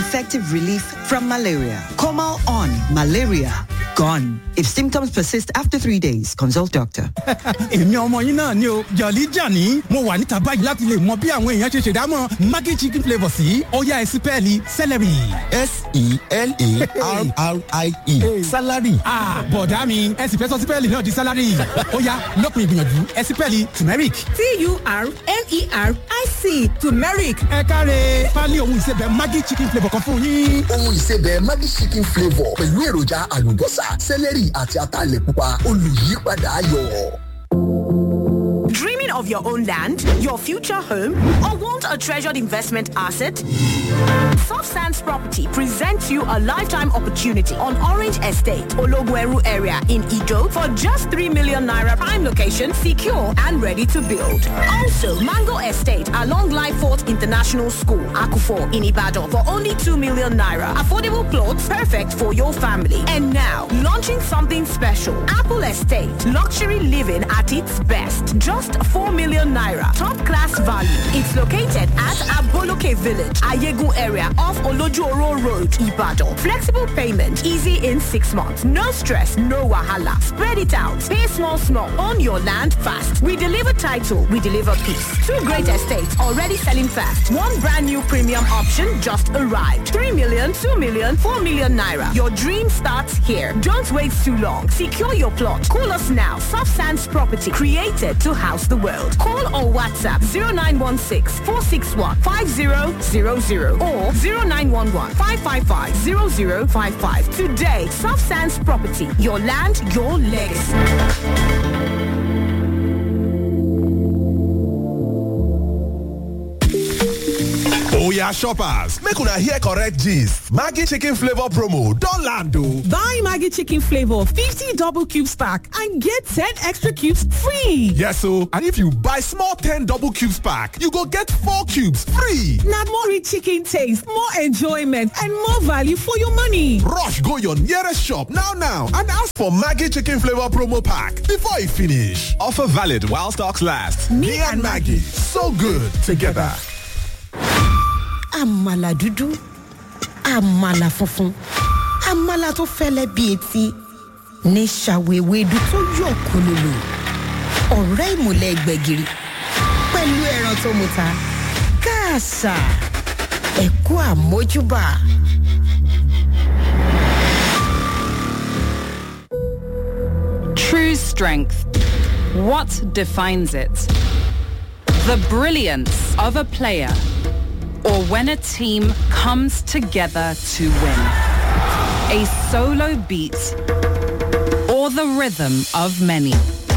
effective relief from malaria. Comal on malaria gone. If symptoms persist after three days, consult doctor. èmi ọmọ yín náà ni o jọ̀lí jàní mo wà níta báyìí láti lè mọ bí àwọn èèyàn ṣe ṣèdámọ̀ maggi chicken flavour sí ọ̀yá ẹ̀sìpẹ́ẹ̀lì celery. s-e-l-a-r-r-i-e salary. bọ̀dá mi ẹ̀sìn fẹ́ sọ sípẹ́ẹ̀lì náà di salary ọ̀yá lọ́kùn ìgbìyànjú ẹ̀sìpẹ́ẹ̀lì turmeric. t-u-r-m-e-r-i-c turmeric ẹ káre pálí ohun ìsebẹ̀ maggi chicken flavour kan fún yín. ohun ìsebẹ̀ Maggi chicken flavour pẹ̀lú èròjà àlùbọ́sà sẹ́lẹ̀rì àti ataalẹ̀ pupa olùyípadà ayọ̀. Dreaming of your own land, your future home, or want a treasured investment asset? Soft Sands Property presents you a lifetime opportunity on Orange Estate, Ologweru area in Ido for just 3 million naira prime location, secure and ready to build. Also, Mango Estate along Lyford International School, Akufo in Ibadan for only 2 million naira. Affordable plots perfect for your family. And now, launching something special. Apple Estate, luxury living at its best. Just 4 million naira. Top class value. It's located at Aboloke Village, Ayegun area off Olojuoro Road, Ibadan. Flexible payment, easy in six months. No stress, no wahala. Spread it out. Pay small, small. Own your land fast. We deliver title, we deliver peace. Two great estates already selling fast. One brand new premium option just arrived. 3 million, 2 million, 4 million naira. Your dream starts here. Don't wait too long. Secure your plot. Call us now. Soft Sands Property, created to house the world. Call or WhatsApp 0916 461 5000 or 0911 555 0055. Today, Soft Sands Property, your land, your legacy. Oya shoppers, make una hear correct gist. Maggi chicken flavor promo don land o. buy maggi chicken flavour 50 double cubes pack and get 10 extra cubes free Yes o, and if you buy small 10 double cubes pack, you go get 4 cubes free. na more rich chicken taste more enjoyment and more value for your money Rush go your nearest shop now now and ask for Maggi chicken flavor promo pack before e finish. Offer valid while stocks last. Me, and Maggie, so good together. àmàlà dúdú àmàlà funfun àmàlà tó fẹ́lẹ́ bíi etí ní ṣàwéwédú tó yọ̀ kólólò ọ̀rẹ́ ìmùlẹ̀ gbẹ̀gìrì pẹ̀lú ẹran tó muta káàsà ẹ̀kú àmójúbà. True strength. What defines it? The brilliance of a player or when a team comes together to win. A solo beat or the rhythm of many.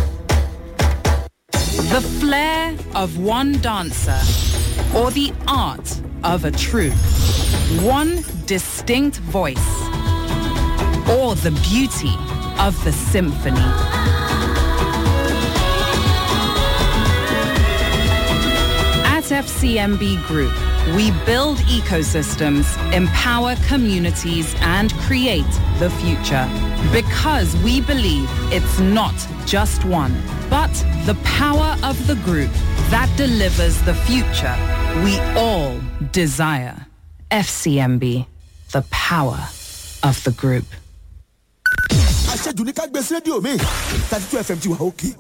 The flair of one dancer or the art of a troupe. One distinct voice or the beauty of the symphony. At FCMB Group, we build ecosystems, empower communities, and create the future. Because we believe it's not just one, but the power of the group that delivers the future we all desire. FCMB, the power of the group. àṣejù ní ká gbé sí rédíò mi thirty two fm ti wà òkè.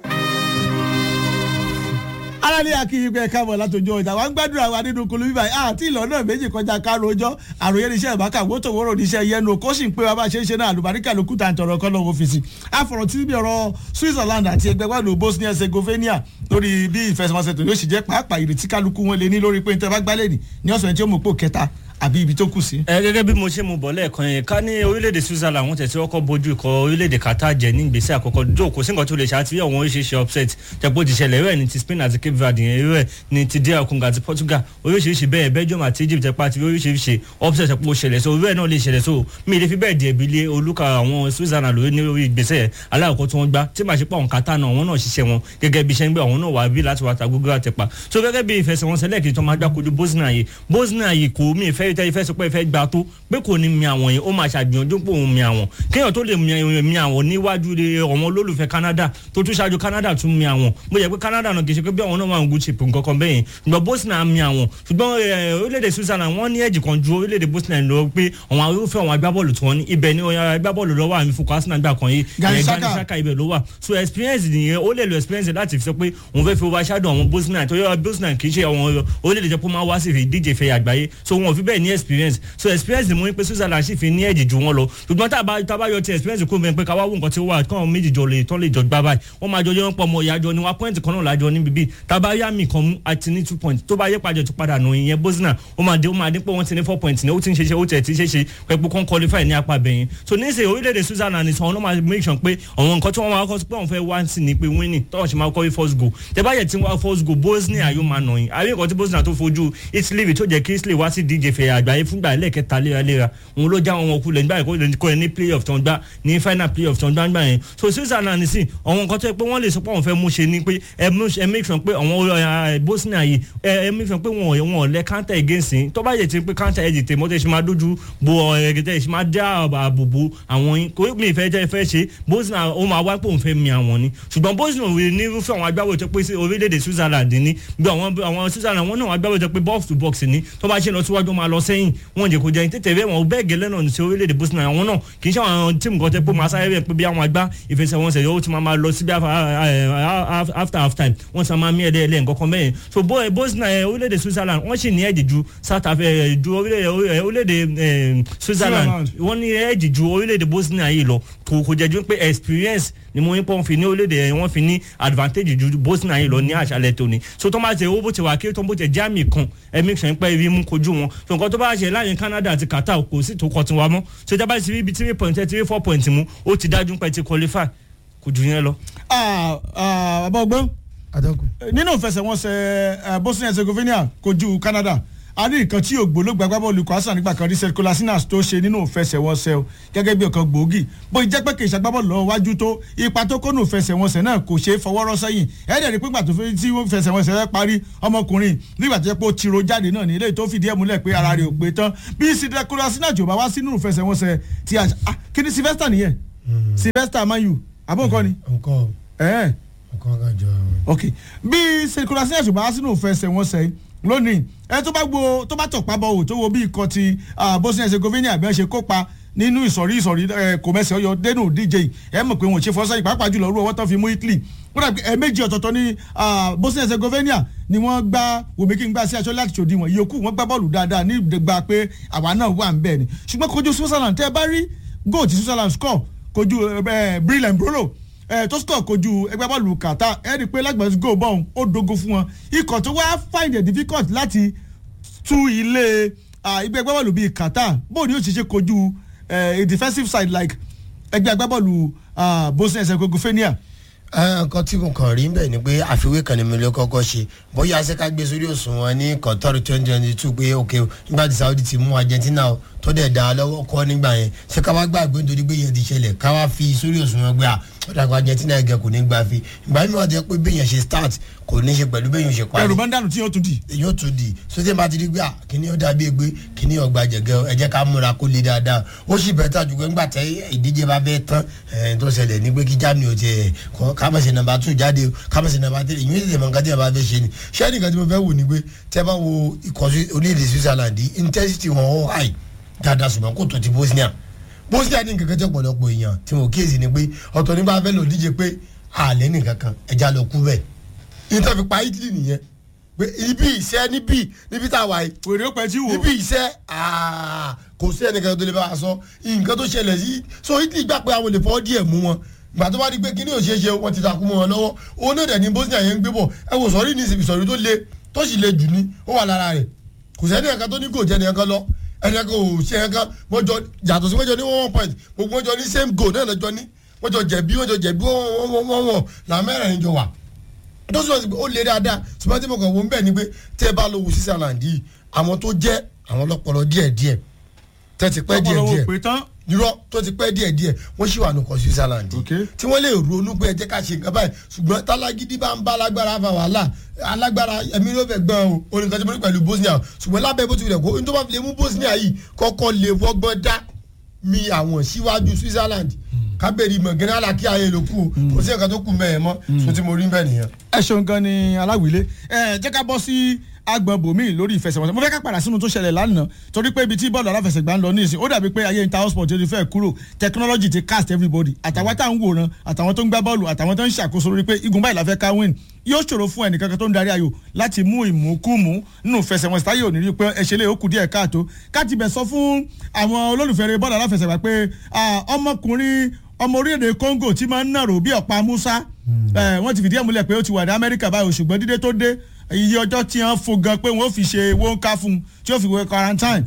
aráàlú akíyí pé káàbọ̀ látọjọ́ ìta wa ń gbàdúrà wa nínú kolo bíbá yìí àti ìlọ́nà méjì kọjá kárò ọjọ́ àròyé níṣẹ́ ìbáka wótò wóró níṣẹ́ yẹnu kó sì ń pé wa bá ṣe ń ṣe náà àlùbáríkà ló kúta àtọ̀rọ̀ kọ́ lọ́wọ́ ọ́fíìsì àfọ̀rọ̀ tí bí ọ̀rọ̀ Switzerland àti ẹgbẹ́ wà ló Bosnia Herzegovina lórí bí ìfẹsẹ̀wọnsẹ̀ tó yóò sì jẹ́ pàápàá ìrètí kálukú wọn lé ní lórí pé níta bá gbálẹ̀ ní ní ọ̀sán tí ó mú pò kẹta àbí ibi tó kù sí. ẹ gẹ́gẹ́ bí mo ṣe mu bọ̀ lẹ́ẹ̀kan yẹn ká ní orílẹ̀-èdè Switzerland wọ́n tẹ̀sí ọkọ̀ bójú ikọ̀ orílẹ̀-èdè Qatar jẹ́ ní ìgbésẹ̀ àkọ́kọ́ jó kò sí nǹkan tó lè ṣàtìwé àwọn oríṣiríṣi upset tẹ̀pọ̀ ti ṣẹlẹ̀ rẹ̀ ní ti Spain àti Cape Verde yẹn rẹ̀ ní ti DR Congo àti Portugal oríṣiríṣi bẹ́ẹ̀ Belgium àti Egypt tẹ̀pọ̀ àti oríṣiríṣi upset tẹ̀pọ̀ ṣẹlẹ̀ so rẹ̀ náà lè ṣẹlẹ̀ so mi lè fi bẹ́ẹ̀ di ẹ̀bi lé olúkà àwọn Switzerland lórí ní orí ìgbésẹ̀ aláàkọ́ tí wọ́n gbá tí màá ṣe pọ̀ àwọn Qatar náà àwọn náà ṣiṣẹ́ wọn gẹ́gẹ́ bí iṣẹ́ ń gbé àwọn náà wà bí láti wà ta gbogbo àtẹ̀pà so gẹ́gẹ́ bí ìfẹsẹ̀wọnsẹ̀ lẹ́ẹ̀kejì tó máa gbá kojú Bosnia yìí Bosnia yìí kò mí ìfẹ́ fẹ́ tẹ́ fẹ́ sọ pé ẹ fẹ́ gbà tó pé kò ní mi àwọn yẹn ó máa ṣàgbìyànjú pé òun mi àwọn kéèyàn tó lè mi mi àwọn níwájú de ọmọ olólùfẹ́ Canada tó tún ṣáájú Canada tún mi àwọn bó yẹ pé Canada náà kì í ṣe pé bí àwọn náà máa ń gùn chip nǹkan kan bẹ́yẹn ṣùgbọ́n Bosnia mi àwọn ṣùgbọ́n ẹ, orílẹ̀-èdè Switzerland wọ́n ní ẹ̀jì kan ju orílẹ̀-èdè Bosnia lọ pé àwọn irúfẹ́ àwọn agbábọ́ọ̀lù tí wọ́n ní ibẹ̀ ni ọ̀yà agbábọ́ọ̀lù lọ́wọ́ àmì fún Arsenal gbà kan yìí Granit ìyẹn Xhaka. Granit Xhaka ibẹ̀ ló wà so experience nìyẹn ó lè lo experience láti fi sọ pé òun fẹ́ fi overshadow àwọn Bosnia tó yọ Bosnia kì í ṣe àwọn orílẹ̀-èdè jẹ́ pé ó máa wá sí ìdíje ìfẹ́ àgbáyé so wọn ò fi bẹ́ẹ̀ ní experience so experience ni mo ní pé Switzerland sì fi ní ẹ̀jì ju wọn lọ ṣùgbọ́n tá a bá tá a bá yọ ti experience kó bẹ́ẹ̀ pé ká wá wò nǹkan tí ó wà kí àwọn méjì jọ lè tán lè jọ gbá báyìí wọ́n máa jọ yọ wọn pọ̀ mọ́ ìyájọ́ ni wọ́n point kan náà lájọ níbi bíi tá a bá yá mi kan mú àti ní two points tó bá yẹ pàjọ tó padà nù ìyẹn Bosnia ó máa dé ó máa dín pé wọ́n ti ní four points ní ó ti ń ṣe ṣe ó tẹ̀ ti ṣe ṣe pẹ̀pù kan qualify ní apá bẹ̀yẹn so níṣẹ́ orílẹ̀-èdè Switzerland nìkan ló máa make sure pé àwọn nǹkan tí wọ́n máa kọ́ sí pé wọ́n fẹ́ wá sí ni pé winning tọ́wọ́n ṣe máa kọ́ first goal tẹ bá yẹ tí wọ́n first goal Bosnia yóò máa nà yín àbí nǹkan tí Bosnia tó fojú Italy rí tó jẹ́ kí Italy wá sí díje fẹ̀ àgbáyé fúngbà ẹlẹ́kẹta léraléra òun ló já wọn kulẹ̀ nígbà yẹn kó ní playoff tó ń gbá ní final playoff tó ń gbá nígbà yẹn so Switzerland sì àwọn nǹkan tó yẹ pé wọ́n lè sọ pé àwọn fẹ́ mú ṣe ni pé ẹ mú- ẹ make sure pé àwọn eh, Bosnia yìí ẹ ẹ make sure pé wọn ò- wọn ò lẹ counter against yín tó bá yẹ ti pé counter ẹ̀ dìtẹ̀ mọ́tẹ́ ṣe máa dójú bo ẹ̀ẹ́dẹ̀ ṣe máa dá àbòbò àwọn yín kò mi ìfẹ́ jẹ́ fẹ́ ṣe Bosnia ó máa wá pé òun fẹ́ mi àwọn ni ṣùgbọ́n Bosnia ò ní irúfẹ́ àwọn agbábọ̀ tó pé sí orílẹ̀-èdè Switzerland ní bí àwọn àwọn Switzerland wọn náà agbábọ̀ tó pé box to box ni tó bá ṣe lọ síwájú ó máa lọ sẹ́yìn wọn jẹ́ kó jẹ́ tètè bẹ́ẹ̀ wọn bẹ́ẹ̀ gẹ́lẹ́ náà ní sí orílẹ̀-èdè Bosnia àwọn náà kì í ṣe àwọn tíìmù kan tẹ́ pé máa sáré bẹ́ẹ̀ pé bí àwọn agbá ìfẹsẹ̀wọnsẹ̀ yóò ti máa máa lọ síbi after half time wọ́n ti máa mí ẹ̀dẹ́ ẹ̀lẹ́ nǹkan kan bẹ́ẹ̀ so Bo- Bosnia eh, orílẹ̀-èdè Switzerland wọ́n sì ní ẹ̀jì ju South Africa ju orílẹ̀-èdè eh, orílẹ̀-èdè eh, Switzerland Switzerland. wọ́n ní ẹ̀jì ju orílẹ̀-èdè Bosnia yìí lọ kò kò jẹ́ ju pé experience ni mo ní pọ́n fi ní orílẹ̀-èdè wọ́n fi ní advantage ju Bosnia yìí lọ ní àṣálẹ̀ tóní so tó máa tẹ owó bó ti wà kí tó bó tẹ jáàmì kan ẹ̀mí sàn pẹ́ ibi mú kojú wọn so nǹkan tó bá ṣe láàrin Canada àti Qatar kò sí tó kọ tiwa mọ́ so ìjábá ti rí ibi three point three four point mú ó ti dájú pé ti qualify kò jù yẹn lọ. Ah, ah, bàbá ọgbọ́n adọ́gùn. nínú ìfẹsẹ̀wọnsẹ̀ eh, Bosnia Herzegovina kojú Canada a ní nǹkan tí ògbólógbò agbábọ́ọ̀lù kwasa nígbà kan ríṣẹ́ kolasinas tó ṣe nínú ìfẹsẹ̀wọnsẹ̀ o gẹ́gẹ́ bí ọ̀kan gbòógì bó jẹ́ pé kì í ṣàgbábọ́ọ̀lù lọ́wọ́ wájú tó ipa tó kó nù ìfẹsẹ̀wọnsẹ̀ náà kò ṣeé fọwọ́rọ́ sẹ́yìn ẹ̀ẹ́dẹ̀ rí pípa tó fi tí ìfẹsẹ̀wọnsẹ̀ rẹ̀ parí ọmọkùnrin nígbà tó yẹ pé ó tiro jáde náà ní ilé tó fìdí ẹ̀ múlẹ̀ pé ara rẹ̀ ò pé tán bí sídẹ̀ kolasinas jò bá wá sínú ìfẹsẹ̀wọnsẹ̀ ti àṣà ah, kí ni Sylvester nìyẹn Sylvester mayu àbó nǹkan ni. nǹkan ẹ̀ẹ́ nǹkan kan jọ àwọn. ok bí sèkúrasí ẹ̀sùn bá sínú ìfẹsẹ̀wọnsẹ̀ lónìí ẹ tó bá gbo tó bá tọ̀pá bọ̀ wò tó wo bí ikọ̀ ti ah, Bosnia Herzegovina bí wọ́n ṣe kópa nínú ìsọ̀rí ìsọ̀rí ẹ kò mẹ́sẹ̀ ọyọ dénú díje yìí ẹ mọ̀ pé wọn ò ṣe fọ́sẹ́yìn pàápàá jùlọ rú ọwọ́ tán fi mú Italy wọ́n dàbí ẹ̀ẹ́mẹ́jì ọ̀tọ̀ọ̀tọ̀ ní ah, Bosnia Herzegovina ni wọ́n gbá wòmíkì ń gbá sí aṣọ láti ṣòdi wọn ìyókù wọ́n gbá bọ́ọ̀lù dáadáa ní ìdẹ́gba pé àwa náà wà ń bẹ̀ ni ṣùgbọ́n kojú Switzerland tẹ́ ẹ bá rí goal tí Switzerland score kojú Brilliant Brolo ẹ tó score kojú ẹgbẹ́ bọ́ọ̀lù Qatar ẹ rí i pé lágbàá go bọ́ọ̀n ó dogo fún wọn ikọ̀ tó wá find it difficult láti tú ilé ah, ẹgbẹ́ agbábọ́ọ̀lù bíi Qatar bóun ni yóò ṣe ṣe kojú eh, a defensive side like ẹgbẹ́ agbábọ́ọ̀lù ah, Bosnia Herzegovina. nǹkan tí mo kàn rí bẹ́ẹ̀ ni pé àfiwé kan ni mo lè kọ́kọ́ ṣe bóyá ṣé ká gbé sórí òṣùwọ̀n ní Qatar twenty twenty two pé ok nígbà tí Saudi ti mú Argentina o tó dẹ̀ dá a lọ́wọ́ kọ́ nígbà yẹn ṣé ká wá gbàgbé nítorí pé yẹn ti ṣẹlẹ̀ ká wá fi sórí òṣùwọ̀n gbé a ó dàgbà Argentina ẹ̀gẹ́ kò ní gbà fi ìgbà mi wà jẹ́ pé bẹ́yẹn ṣe start kò ní ṣe pẹ̀lú bẹ́yẹn ṣe parí ẹrù máa ń dànù tí yóò tún di. yóò tún di sotí bá ti di gbà kíní ó dàbí egbe kíní ọgbà jẹgẹ ẹ jẹ́ ká múra kó le dáadáa ó sì bẹ́ẹ̀ tà jùlọ nígbà tẹ ìdíje bá fẹ́ tán ẹ̀ tó ṣẹlẹ̀ ní pé kí Germany ò tiẹ̀ kọ́ kámẹ́sì nàmbà tún jáde kámẹ́sì nàmbà tẹ̀lé ìyún ìdíje mọ̀ nǹkan tí ẹ bá fẹ́ ṣe ni ṣé nìkan tí mo fẹ́ wò ni pé tẹ́ bá wo ikọ̀ orílẹ̀-èdè Switzerland intensity wọn ó high dáadáa ṣùgbọ́n kò tó ti Bosnia Bosnia ní nǹkan kan jẹ́ pọ̀lọpọ̀ èèyàn tí mo kíyèsí ni pé ọ̀tọ̀ nígbà fẹ́ lò díje pé àlẹ́ nìkan kan ẹja lọ kú bẹ́ẹ̀ ìtàn fi pa Italy nìyẹn pé ibi ìṣẹ́ níbí níbi tá a wà yìí. wèrè ó pẹ́ tí wò. ibi ìṣẹ́ kò sí ẹnìkan tó lè bá a sọ nǹkan tó ṣẹlẹ̀ sí so Italy gbà pé àwọn lè fọwọ́ díẹ̀ mú wọn gbà tó bá di pé kíní ò ṣeé ṣe wọn ti takú mọ́ wọn lọ́wọ́ òun náà dẹ̀ ní Bosnia yẹn ń gbé bọ̀ ẹ wò sọ̀rí ní ìsọ̀rí tó le tó sì le jù ní ó wà lára rẹ̀ kò sẹ́ni ẹ̀ka tó ní kò jẹ́ ẹnìkan lọ ẹnìkan kò ṣe ẹnìkan wọ́n jọ yàtọ̀ sí wọ́n jọ ní one point gbogbo wọ́n jọ ní same goal náà lọ́jọ́ ní wọ́n jọ jẹ̀bi wọ́n jọ jẹ̀bi wọ́n wọ́n wọ́n wọ́n làmẹ́rẹ̀ jọ wà tó sọ ó lé dáadáa ṣùgbọ́n tí mo kàn wọ́n ń bẹ̀ ni pé tẹ́ ẹ bá lọ wo Switzerland yìí àwọn tó jẹ́ àwọn ọlọ́pọlọ díẹ̀ díẹ̀ tẹ́ ti pẹ́ díẹ̀ díẹ̀ nírọ́ tó ti pẹ́ díẹ̀ díẹ̀ wọ́n sì wà nùkọ́ switzerland tí wọ́n lè ronú pé ẹ jẹ́ ká ṣe nǹkan báyìí ṣùgbọ́n tálágídí bá ń bá alágbára fa wàhálà alágbára ẹ̀mí ló fẹ́ gbọ́n o oníkan tí mo ní pẹ̀lú bosnia ṣùgbọ́n lábẹ́ bó ti wulẹ̀ kó n tó bá fi lè mú bosnia yìí kọ́kọ́ lè fọ́gbọ́n dá mi àwọn síwájú switzerland kábẹ́rì mọ̀gánná alákí ayé ló kù o kò sí nǹkan tó kù mẹ́ẹ̀ mọ́ so tí mo rí bẹ́ẹ̀ nìyẹn. ẹ ṣeun gan ni aláwìlé ẹ jẹ́ ká bọ́ sí agbọn bòmí lórí ìfẹsẹ̀wọnsẹ̀ mo fẹ́ ká padà sínú tó ṣẹlẹ̀ lánàá torí pé ibi tí bọ́ọ̀lù aláfẹsẹ̀gbá ń lọ ní ìsìn ó dàbí pé ayé inter sport ti fẹ́ kúrò technology ti cast everybody àtàwọn tá à ń wòran àtàwọn tó ń gbá bọ́ọ̀lù àtàwọn tó ń ṣàkóso lórí pé igun báyìí la fẹ́ ká win yóò ṣòro fún ẹnìkankan tó ń darí ayò láti mú ìmúkúmú nínú ìfẹsẹ̀wọnsẹ̀ táyé ò ní rí pé ẹ̀ṣẹ̀ lè ó kù díẹ̀ káàtó káàtì bẹ̀ sọ fún àwọn olólùfẹ́ rẹ bọ́ọ̀lù aláfẹsẹ̀gbá pé ọmọkùnrin ọmọ orílẹ̀-èdè Congo tí máa ń nàró bí ọ̀pá Musa wọ́n ti fìdí ẹ̀ múlẹ̀ pé ó ti wà ní Amẹ́ríkà báyìí ṣùgbọ́n dídé tó dé iye ọjọ́ tí wọ́n fo gan pé wọ́n fi ṣe wọ́nká fún un tí ó fi wọ quarantine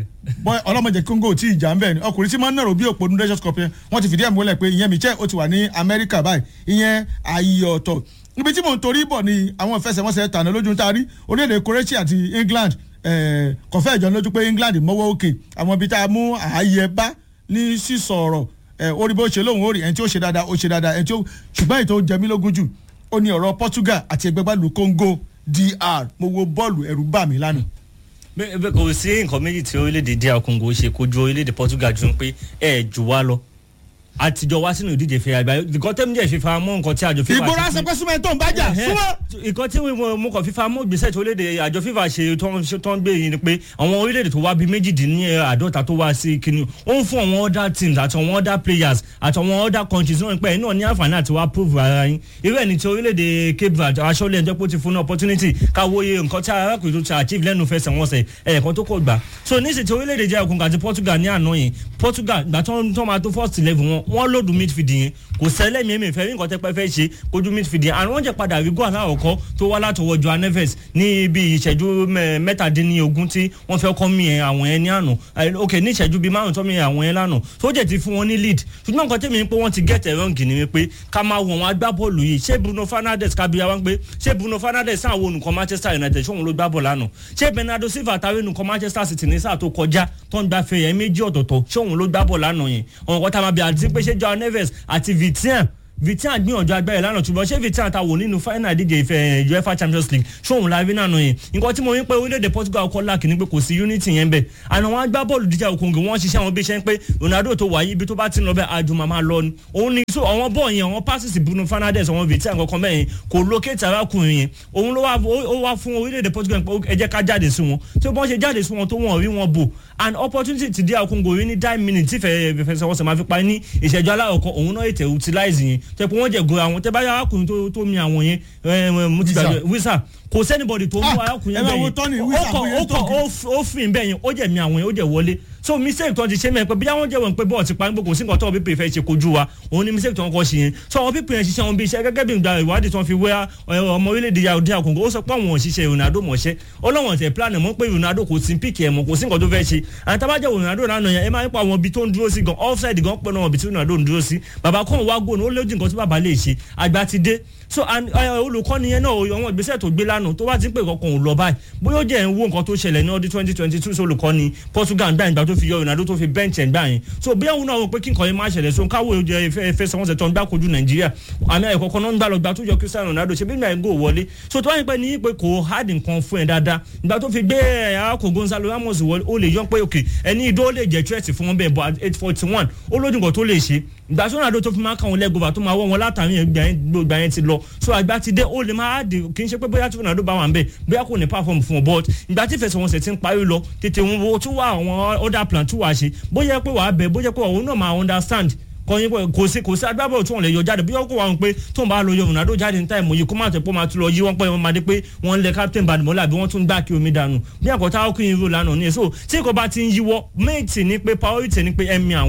bọ́ ọlọ́mọdé Congo tí ìjà ń bẹ̀ ni ọkùnrin tí máa ń nàró bí òpó nínú Nations Cup yẹn wọ́n ti fìdí ẹ̀ múlẹ̀ pé ìyẹn Michel ó ti wà ní Amẹ́ríkà báyìí ìyẹn ààyè ọ̀tọ̀ ibi tí mò ń torí bọ̀ ni àwọn ìfẹsẹ̀wọnsẹ̀ tàná lójú tá a rí orílẹ̀-èdè Croatia àti England kọ̀fẹ́ ìjọ lójú pé England mọ́wọ́ òkè àwọn ibi tá a mú ààyè bá ní sísọ ọ̀rọ̀ orí bó ṣe lóhùn orí ẹni tí ó ṣe dáadáa ó ṣe dáadáa ẹni tí ó ṣùgbọ́n ètò jẹmí lógún jù ó ní ọ̀rọ̀ Portugal àti ẹgbẹ́ gbàlù Congo DR mo wo bọ́ọ̀lù ẹ̀rù bà mí lánàá. bẹ́ẹ̀ kò sí nǹkan méjì tí orílẹ̀-èdè DR Congo ṣe kojú orílẹ̀-èdè Portugal jù pé ẹ̀ jù wá lọ àtijọ́ wá sínú ìdíje fẹ́ àgbáyé nǹkan tẹ́mi jẹ́ fífa mọ́ nǹkan tí àjọ fífa ìgboro asọpẹ́ súnmọ́ ẹ̀ tó ń bájà súnmọ́. nǹkan tí mo kàn fífa mọ́ gbèsè tí orílẹ̀-èdè àjọ fífa ṣe tó ń gbé yìí ni pé àwọn orílẹ̀-èdè tó wá bíi méjìdínláàdọ́ta tó wá sí kínní ó ń fún àwọn other teams àti àwọn other players àti àwọn other countries náà pé náà ní àǹfààní àti wá prove ara yín irú ẹ̀ ní ti orílẹ̀-èdè Cape Verde aṣọ́lẹ̀ ẹ̀jẹ̀ pé ó ti fún ní opportunity káwóye nǹkan tí arákùnrin tó ti achieve lẹ́nu fẹsẹ̀ wọn sẹ̀ ẹ̀ẹ̀kan tó kọ̀ gbà so níṣẹ́ tí orílẹ̀-èdè jẹ́ òkun àti Portugal ní àná yìí Portugal gbà tó máa tó first eleven wọn wọ́n lòdù midfield yẹn kò sẹ́lẹ̀ mi èmi fẹ́ rí nǹkan tẹ́pẹ́ fẹ́ ṣe kojú midfield yẹn àwọn jẹ́ padà rí gọ́ọ̀lá ọ̀kọ́ tó wá látọwọ́ Joao Neves ní ibi ìṣẹ́jú mẹ́tàdínlógún tí wọ́n fẹ́ kọ́ mi yẹn àwọn yẹn ní àná ok ní ìṣẹ́jú bíi márùn tó mi yẹn àwọn yẹn lánàá tó jẹ́ ti fún wọn ní lead ṣùgbọ́n nǹkan tẹ́mi pé wọ́n ti get it wrong ni pé ká máa wọ̀ wọn agbábọ́ọ̀lù yìí ṣé Bruno Fernandes kábíyá wá ń pé ṣé Bruno Fernandes sáà wo olùkọ́ Manchester United ṣé òun ló gbá bọ̀ lánàá ṣé Bernardo Silva táwọn olùkọ́ Manchester City ní sáà tó kọjá tó ń gbafẹ́ yẹn méjì ọ̀tọ̀ọ̀tọ̀ ṣé òun ló gbá bọ̀ lánàá yẹn ọ̀n kọ́ta máa bẹ àti pé ṣé Joao Neves àti Vitinha Vitinha gbìyànjú agbára lánàá ṣùgbọ́n ṣé Vitinha ta wò nínú final ìdíje ìfẹ́ UEFA Champions League ṣóun la rí nànà yẹn nǹkan tí mo rí pé orílẹ̀-èdè Portugal kọ́ láàkì ni pé kò sí unity yẹn bẹ́ẹ̀ àná wọn gbá bọ́ọ̀lù díjà òkòǹgì wọ́n ṣiṣẹ́ àwọn bí iṣẹ́ ń pé Ronaldo tó wáyé ibi tó bá ti ń lọ bẹ́ẹ̀ àjùmọ̀ máa lọ ni òun ni so àwọn bọ́ọ̀ yẹn àwọn passes Bruno Fernandes àwọn Vitinha kankan bẹ́ẹ̀ yẹn kò locate arákùnrin yẹn òun ló wá fún orílẹ̀-èdè Portugal pé ẹ jẹ́ ká jáde sí wọn tí wọ́n ṣe jáde sí wọn tó wọ́n rí wọn bò an opportunity ti di àkóńgò rí ní nine minutes tí fẹ́ẹ́ fẹsẹ̀ wọn sì máa fi parí ní ìṣẹ́jú aláwọ̀kọ òun náà ètè utilize yẹn tẹ́ pé wọ́n jẹ́ go àwọn tẹ́ bá yà arákùnrin tó mi àwọn yẹn mo ti gbàgbé wísà kò sẹ́nibọ̀dì tó mú arákùnrin bẹ́ẹ̀ yẹn ó kọ̀ ó fìn bẹ́ẹ̀ yẹn ó jẹ̀ mi àwọn yẹn ó jẹ̀ wọlé so mistake tó ti ṣe mẹ́rin pé bí àwọn jẹ́wọ̀n pé bọ́ọ̀ ti pa nígbà kò sí nǹkan tó wọn pípé fẹ́ ṣe kojú wa òun ni mistake tó wọn kọ́ ṣe yẹn so àwọn pípé yẹn ṣiṣẹ́ wọn bí iṣẹ́ gẹ́gẹ́ bí ìgbà ìwádìí tó ń fi wé ọmọ orílẹ̀-èdè yàrá àkókò ó sọ pé àwọn òṣìṣẹ́ Ronaldo mọ̀ṣẹ́ ọlọ́wọ̀n tẹ̀ plan mọ́ pé Ronaldo kò sí píkì ẹ̀ mọ́ kò sí nǹkan tó fẹ́ ṣe àti tábàjẹ́ Ronaldo lánàá yẹn ẹ máa ń pa àwọn ibi tó ń dúró sí gan offside gan pẹ́ náà ibi tí Ronaldo ń dúró sí bàbá kan wá gbóná ó lójú nǹkan tí bàbá lè ṣe àgbà ti dé so olùkọ́ni yẹn náà àwọn ìgbésẹ̀ tó gbé lánàá tó bá ti ń pè kankan ò lọ báyìí bóyá ó jẹ́ ń wo nǹkan tó ṣẹlẹ̀ ní ọdún twenty twenty two olùkọ́ni Portugal gbà ìgbà tó fi yọ Ronaldo tó fi bẹ́ǹchì ẹ̀ gbà yẹn so bí àwọn náà wọ pé kí nǹkan yẹn máa ṣẹlẹ̀ so káwọ́ ìfẹsẹ̀wọnsẹ̀ tó ń gbà kojú Nàìjíríà àmì ẹ̀kọ́ kan náà ń gbà lọ gbà tó yọ Cristiano Ronaldo ṣe bí ìgbà yẹn gò wọlé so tó wáyé pé ní pé kò hard nǹkan fún ẹ dáadáa ìgbà tó fi gbé arákùnrin Gonzalo Ramos wọlé ó lè yọ pé òkè ẹni ìdó lè jẹ́ threat fún wọn bẹ́ẹ̀ bọ́ eight forty one ó lójú nǹkan tó lè ṣe ìgbà tó Ronaldo tó fi máa kàn wọn lẹ́gọ̀ọ́bà tó máa wọ́ wọn látàrí ìgbà yẹn ti lọ so àgbà ti dé ó lè máa dì kì í ṣe pé bóyá tí Ronaldo bá wà ń bẹ̀ bóyá kò ní perform fún ọ but ìgbà tí ìfẹsẹ̀wọnsẹ̀ ti ń parí lọ tètè wọn wo tún wá àwọn other plan tún wá ṣe bóyá pé wàá bẹ̀ bóyá pé òun náà máa understand kọyin pé kò sí kò sí agbábọ̀ tí wọ́n lè yọ jáde bí wọ́n kó wọn pé tó ń bá lọ yọ Ronaldo jáde ní táìmù yìí kó má tẹ̀ pé máa tún lọ yí wọ́n pé wọ́n máa dé pé wọ́n ń lẹ captain badimola bí wọ́n tún gbá kí omi dànù bí àkọ́tà ọkùnrin irú lánàá ní èso tí kò bá ti ń yíwọ́ méjì ní pé priority ní pé ẹ̀mí àwọn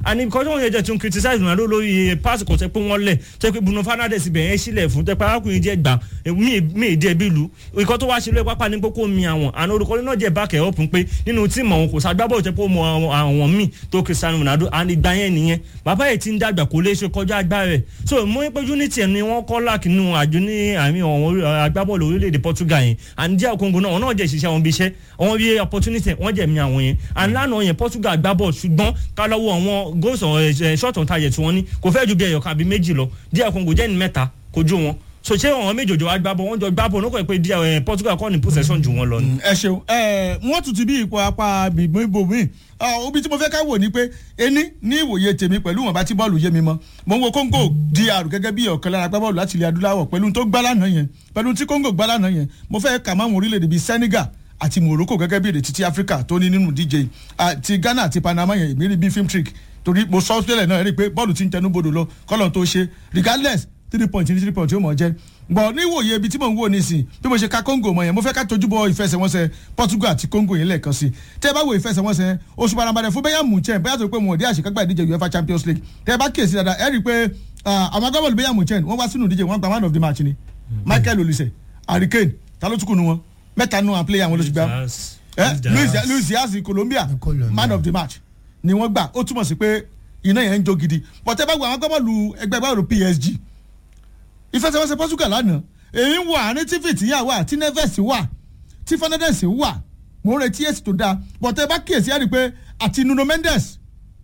and because wọn yẹ jẹ tún criticize ronaldo lórí pass kò tẹ pé wọn lẹ tẹ pé bruno fernandes ibẹ̀ yẹn sílẹ̀ fún tẹ pé arákùnrin jẹ́ gbà mí mí ìdí ẹbí lu ikọ̀ tó wá ṣe lóye pápá ní kókó mi àwọn àná olùkọ́ni náà jẹ́ bákẹ́ ọ̀pùn pé nínú tíìmù àwọn kò ságbábọ̀ tẹ pé ó mọ àwọn- àwọn míì tó cristiano ronaldo and ìgbà yẹn nìyẹn bàbá yìí ti ń dàgbà kò lè ṣe kọjá agbára rẹ̀ so mo ní pé unity ẹ̀ ni wọ́n kọ́ láàkì nínú àjò ní àmì àwọn orí- agbábọ́ọ̀lù orílẹ̀-èdè portugal yẹn and díẹ̀ kongo náà wọn náà jẹ́ ìṣiṣẹ́ wọn bí iṣẹ́ àwọn bí opportunity wọ́n jẹ̀ mí àwọn yẹn and lánàá yẹn portugal gbá bọ́ọ̀lù ṣùgbọ́n ká lọ́wọ́ àwọn goals on short on target tí wọ́n ní kò fẹ́ ju bí ẹyọ kan àbí méjì lọ díẹ̀ kongo jẹ́ ní mẹ́ta kojú wọn so ṣé àwọn méjòjò wa gbá bọ́ wọ́n jọ gbá bọ́ nípa pé díẹ̀ eh, portugal kọ́ ní possession jù wọ́n lọ ni. ẹ ṣeun ẹ wọn tún ti bí ipò apá bìbọn ibòmíì obi tí mo fẹ́ ká wò ni pé ení ní ìwòye tèmi pẹ̀lú wọn bá tí bọ́ọ̀lù yé mi mọ́ mo ń wo congo dr gẹ́gẹ́ bí ọ̀kan lára agbábọ́ọ̀lù láti ilẹ̀ adúláwọ̀ pẹ̀lú tó gbá lánàá yẹn pẹ̀lú tí congo gbá lánàá yẹn mo fẹ́ kà máwọn orílẹ̀-èdè bíi senegal àti morocco gẹ́gẹ́ bí èdè títí africa tó ní nínú dj àti ghana àti panama yẹn èmi rí bí film trick torí mo sọ sílẹ̀ náà rí i pé bọ́ọ̀lù ti ń tẹnu bodò lọ kọ́lọ̀ tó ṣe regardless three point ní three point yóò mọ̀ jẹ́ bọ̀ níwòye ibi tí mò ń wò nísìn bí mo ṣe ka congo mọ̀ yẹn mo fẹ́ ká tójú bọ ìfẹsẹ̀wọnsẹ̀ portugal àti congo yẹn lẹ́ẹ̀kan sí tẹ́ ẹ bá wo ìfẹsẹ̀wọnsẹ̀ yẹn oṣù parambarẹ̀ fún bẹ́yà munchen bẹ́yà tó pé wọn ò dé àṣekágbá ìdíje uefa champions league tẹ́ ẹ bá kíyèsí dáadáa ẹ rí i pé ah, àwọn agbábọ́ọ̀lù bẹ́yà munchen wọ́n wá sínú ìdíje wọ́n gba man of the match ni michael olise harry kane ta ló tún kù nu wọn mẹ́ta nu àwọn player wọn ló ti gbá Eh, luis luis diaz colombia man of the match ni wọ́n gbà ó túmọ̀ sí pé iná yẹn ń jó gidi bọ̀tẹ́ bá gba àwọn agbábọ́ọ̀lù ẹgbẹ́ báwo psg ìfẹsẹ̀wọnsẹ̀ portugal lánàá èyí ń wà àárín tí fìtìyà wà tí neves wà tí fernandez wà mò ń retí èsì tó dáa bọ̀tẹ́ bá kíyèsí ẹ̀ rí i pé àti nuno mendes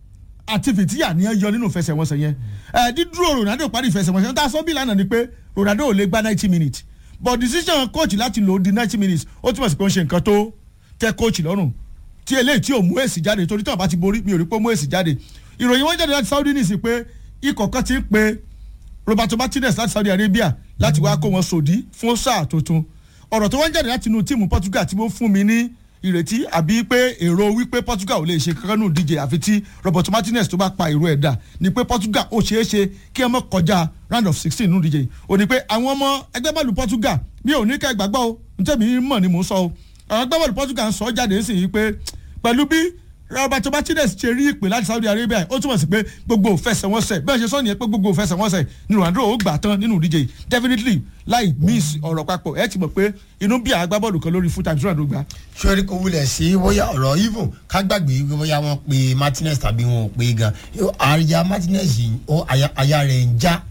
àti fìtìyà ni ẹ yọ nínú ìfẹsẹ̀wọnsẹ̀ yẹn ẹ dídúró ronaldo parí ìfẹsẹ̀wọnsẹ̀ yẹn tá a sọ bí lánàá ni pé ronaldo ò lè gba ninety minutes but decision coach láti lò ó di ninety minutes ó túmọ̀ sí pé ó ń ṣe nǹkan tó tẹ coach lọ́rùn tí eléyìí tí ò mú èsì jáde torí tí wọn bá ti borí mi ò rí pé ó mú èsì jáde ìròyìn wọn jáde láti saudi nìsí pé ikọ̀ kan ti ń pe roberto martinez láti saudi arabia láti wá kó wọn sòdí fún sáà tuntun ọ̀rọ̀ tó wọ́n jáde láti inú tíìmù portugal tí wọ́n fún mi ní ìrètí àbí pé èrò wípé portugal ò lè ṣe kankan nù díje àfi tí roberto martinez tó bá pa èrò ẹ̀ dà ni pé portugal ó ṣeé ṣe kí ẹ mọ̀ kọjá round of sixteen nù díje ò ní pé àwọn ọmọ ẹgbẹ́ bọ́ọ̀lù portugal mi ò ní ká ìgbàgbọ́ o ntẹ́mi mọ̀ ni mò ń sọ o àwọn ẹgbẹ́ bọ́ọ̀lù portugal ń sọ jáde sí i pé pẹ̀lú bí roberto martinez ṣe rí ìpè láti saudi arabia ó túmọ̀ sí pé gbogbo òfẹsẹ̀wọnsẹ̀ bẹ́ẹ̀ ṣe sọ nìyẹn pé gbogbo òfẹsẹ̀wọnsẹ̀ ni ronaldo ó gbà tán nínú ìdíje yìí definitely láì miss ọ̀rọ̀ papọ̀ ẹ ti mọ̀ pé inú bí àwọn agbábọ́ọ̀lù kan lórí full time tí ronaldo gbà. sọ́rí kò wulẹ̀ sí bóyá ọ̀rọ̀ even ká gbàgbé wípé bóyá wọ́n pe martinez tàbí wọn ò pe gan àyà martinez yìí ó àyà àyà rẹ̀ ń já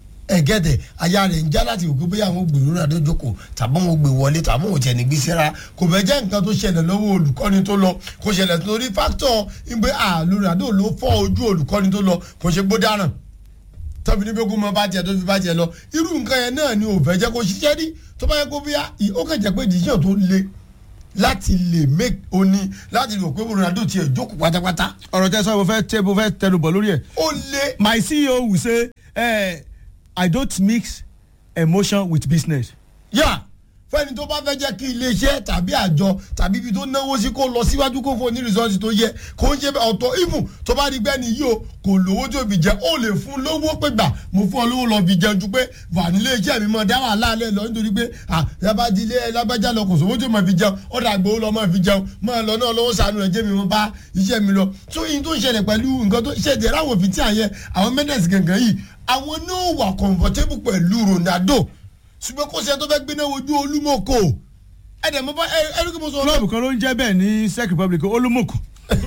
ẹgẹdẹ aya rẹ ń já láti òkú bóyá àwọn gbèrú náà tó jókòó tàbí àwọn gbè wọlé tàbí àwọn òtẹ̀ nígbí síra kò fẹ́ jẹ́ nǹkan tó ṣẹlẹ̀ lọ́wọ́ olùkọ́ni tó lọ kò ṣẹlẹ̀ torí fáktọ̀ ìgbé àlùràdó ló fọ́ ojú olùkọ́ni tó lọ kò ṣe gbó dáràn tọ́bi ní gbogbo mọ bá tiẹ̀ tó fi bá tiẹ̀ lọ irú nǹkan yẹn náà ni ò fẹ́ jẹ́ kó ṣiṣẹ́ rí tó bá yẹ kó bíyà ó kàn jẹ́ pé decision tó le láti lè make oni láti lè pé ronaldo tiẹ̀ jókòó pátápátá. ọ̀rọ̀ tẹ́ sọ mo fẹ́ tẹ́ mo fẹ́ tẹnu bọ̀ lórí ẹ̀. ó le. my ceo will say eh, i don't mix emotion with business. yà fẹ́ni tó bá fẹ́ jẹ́ kí iléeṣẹ́ tàbí àjọ tàbí ibi tó náwó sí kó lọ síwájú kó fún ní rìsọ́ọ̀sì tó yẹ kó ń ṣe ọ̀tọ̀ ìfún tó bá rí gbẹ́ni yìí o kò lówó tó fi jẹ ó lè fún lówó pé gbà mo fún ọ lówó lọ fi jẹun ju pé wà nílé iṣẹ́ mi mọ̀ dá wà láàlẹ́ lọ nítorí pé à lábàdí ilé lábàjá lọ kò sówó tó mọ̀ fi jẹun ó dà gbowó lọ mọ̀ fi jẹun mọ̀ lọ náà lọ́wọ́ sànú rẹ̀ jẹ́ mi mọ̀ bá iṣẹ́ mi lọ tó yín tó ń ṣẹlẹ̀ pẹ̀lú nǹkan tó ṣẹ̀dẹ̀ ráwọ̀ fi tí àyẹ àwọn mẹ́nẹ̀sì gangan yìí àwọn náà wà comfortable pẹ̀lú ronaldo ṣùgbọ́n kó ṣe tó fẹ́ gbéná wojú olúmọ̀kò ẹ̀dẹ̀ mo bá ẹ̀rú kí mo sọ. klọ́ọ̀bù kan ló ń jẹ́ bẹ́ẹ̀ ní czech republic olúmọ̀kù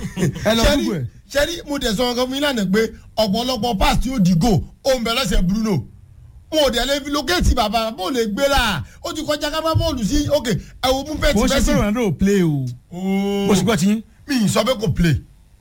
ẹ lọ gbogbo ẹ̀. sẹ́rí mo dẹ̀ sọ ọkàn fún yín lánàá pé ọ̀pọ̀lọpọ̀ pass tí ó di go ó ń bẹ lọ́sẹ̀ bruno wọn ò dẹ̀ lè fi lókèétì bàbá bó lè gbéra ó ti kọjá ká bá bọ́ọ̀lù sí ok ẹ̀wọ̀n mú pẹ́ẹ́tì kò ṣe pé ronaldo ò play o mo sì gbọ́ ti yín. mi ì sọ pé kò play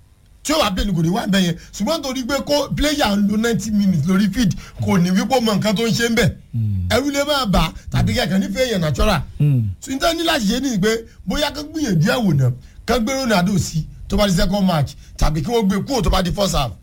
tí ó wà play ni kò ní wá bẹ́ẹ̀ yẹn ṣùgbọ́n torí pé kó player ń lo ninety minutes lórí field kò ní wípé ó mọ nǹkan tó ń ṣe ń bẹ̀ ẹrú lè máa bà tàbí kẹ̀kẹ́ nífẹ̀ẹ́ yẹn natural ṣùgbọ́n ní láti ṣe ni pé bóyá kán gbìyànjú ẹ̀ wò náà kán gbé ronaldo sí tó bá di second match tàbí kí wọ́n gbé kúrò tó bá di first half.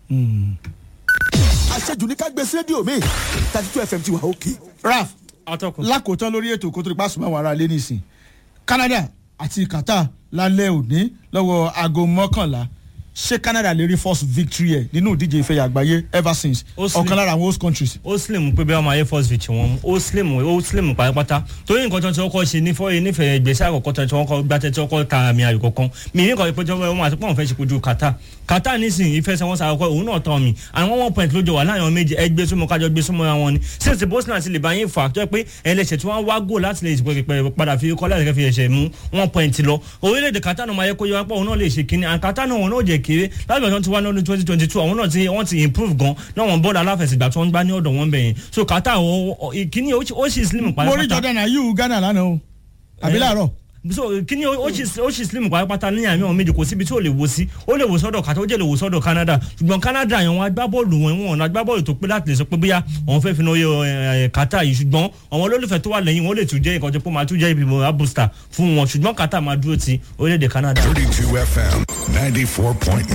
àṣejù ní ká gbé sí rédíò mi thirty two fm ti wà òkè. raf lákòótán lórí ètò kó tó di pàṣẹ máa wà ara lé nísìn canada àti qatar lálẹ́ òní lọ́wọ́ aago mọ́kànlá ṣé canada lè rí first victory ẹ̀ nínú ìdíje ìfẹ̀yà àgbáyé ever since ọ̀kan lára àwọn host countries. ó slim pé bí wọn máa yẹ first victory wọn ó slim ó slim pátápátá torí nǹkan tó ń kọ́ ṣe ní fọ́ọ̀yì nífẹ̀ẹ́ ìgbésẹ̀ àkọ́kọ́ tó ń kọ́ gbàtẹ́ tó kọ́ ta àmì ayò kọ̀ọ̀kan mi ní nǹkan ìpéjọ wọn àti pọ́n fẹ́ ṣe kojú kata kata nísìnyí ìfẹsẹ̀wọnsẹ̀ àkọ́kọ́ òun náà tán mi àwọn one point lójó wà láàrin méjì ẹgbẹ́ súnmọ́ kájọ gbé súnmọ́ wọn ni since bosnia ti lè bá yín fà tó yẹ pé ẹlẹ́sẹ̀ tí wọ́n wá gò láti lè padà fi kọ́ láti fi ẹ̀ṣẹ̀ mú one point lọ orílẹ̀-èdè kata náà máa yẹ kó yẹ wá pọ̀ òun náà lè ṣe kíní and kata náà wọn náà jẹ́ kéré láti bẹ̀rẹ̀ ti wá lọ́dún twenty twenty two àwọn náà ti wọ́n ti improve gan náà wọ́n bọ́ọ̀lù aláfẹ̀sìgbà tí wọ́n gbá ní ọ̀dọ̀ wọn bẹ̀yẹn so kata kíní ó sì slim pàápàá. mo rí jordan ayew ghana lánàá o àbí láàárọ̀ so kíní ó sì slim pàápàá ní àmì àwọn méjì kò síbi tí ó lè wo sí ó lè wo sọ́dọ̀ kàtà ó jẹ́ lè wo sọ́dọ̀ canada ṣùgbọ́n canada yẹn wọn agbábọ́ọ̀lù wọn wọn agbábọ́ọ̀lù tó pé láti lè sọ pé bóyá àwọn fẹ́ fi náà yẹ kàtà yìí ṣùgbọ́n àwọn olólùfẹ́ tó wà lẹ́yìn wọn lè tún jẹ́ ìkànjẹ́ pé máa tún jẹ́ ìbímọ booster fún wọn ṣùgbọ́n kàtà máa dúró ti orílẹ̀-èdè canada. thirty two fm ninety four point